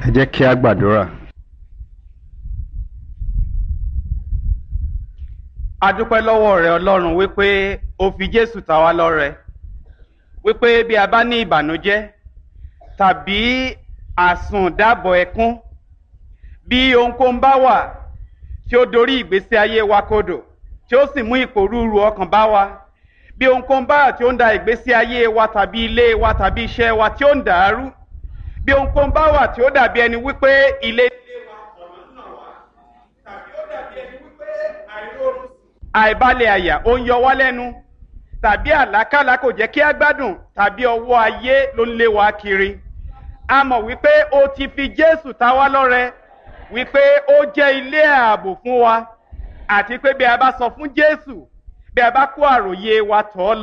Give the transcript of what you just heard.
ẹ jẹ́ kí a gbàdúrà. a dúpẹ́ lọ́wọ́ rẹ ọlọ́run wípé o fi jésù ta wá lọ́rẹ wípé bí a bá ní ìbànújẹ́ tàbí àsùndàbọ̀ ẹkún bí ohunkóhun bá wà tí ó dorí ìgbésí ayé wa kodò tí ó sì mú ìpòrúurú ọkàn bá wa bí ohunkóhun bá wà tí ó ń da ìgbésí ayé wa tàbí ilé wa tàbí iṣẹ́ wa tí ó ń dàrú bí ohunkóhun bá wà tí ó dàbí ẹni wípé ilé ilé wa ọ̀nà náà wá tàbí ó dàbí ẹni wípé àìróorun àìbalẹ̀ àyà ó ń yọ wá lẹ́nu tàbí àlákàlà kò jẹ́ kí á gbádùn tàbí ọwọ́ ayé ló ń lé wa kiri a mọ̀ wípé o ti fi jésù ta wá lọ́rẹ wípé ó jẹ́ ilé ààbò fún wa àti pé bí a bá sọ fún jésù bí a bá kó àròyé wa tọ̀ ọ́ lọ.